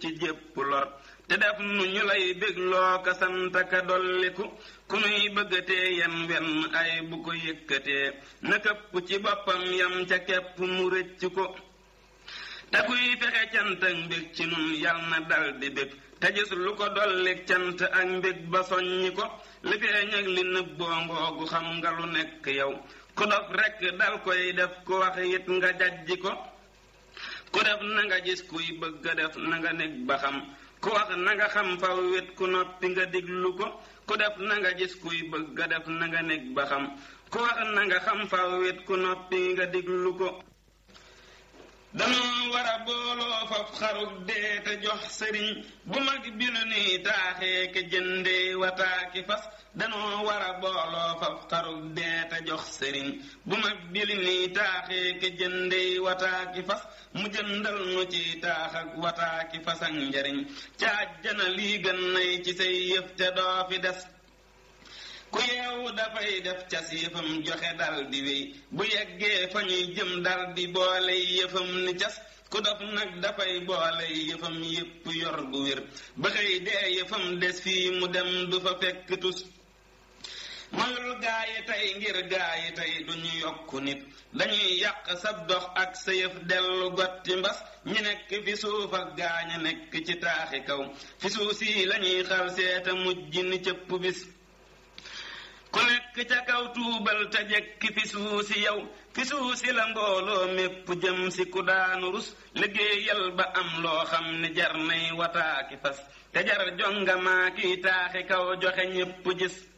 ci jépp lor te def nu ñu lay bégloo ka sant ka dolliku ku nuy bëggatee yem wenn ay bu ko yëkkatee na këpp ci boppam yam ca kepp mu rëcc ko te kuy fexe cant ak mbég ci nun yal na dal di bég te gis lu ko dollik cant ak mbég ba soññi ko li feeñ ak li nëbboo ngoogu xam nga lu nekk yow ku dof rekk dal koy def ku wax it nga jajji ko ku def na nga gis kuy bëgg a def na nga nekk ba xam ku wax na nga xam faw wet ku noppi nga diglu ko ku def na nga gis kuy bëgg a def na nga nekk ba xam ku wax na nga xam faw wet ku noppi nga diglu ko danoo war a booloo faf xarug dee te jox sëriñ bu mag bi lu nuy taaxee ke jëndee wataaki fas danoo war a booloo faf xarug dee te jox sëriñ bu mag bi lu nuy taaxee ke jëndee wataaki fas mu jëndal nu ci taax ak wataaki fas ak njariñ ca àjjana lii gën nay ci say yëf te doo fi des ku yeewu dafay def cas yëfam joxe dal di wéy bu yeggee fa ñuy jëm dal di boole yëfam ni cas ku dof nag dafay boole yëfam yépp yor gu wér ba xëy dee yëfam des fii mu dem du fa fekk tus mayul gaayi tey ngir gaayi tey duñu yokku nit dañuy yàq sab dox ak sa yëf dellu gotti mbas ñi nekk fi suuf ak gaaña nekk ci taaxi kaw fi suuf si lañuy xal seeta mujj ni cëpp bis ku nekk ca kaw tuubal te jekki fi suusi yow fi suusi la mbooloo mépp jëm si ku daanu rus liggéeyal ba am loo xam ne jar nay wataaki fas te jar jonga maa kiy taaxi kaw joxe ñépp gis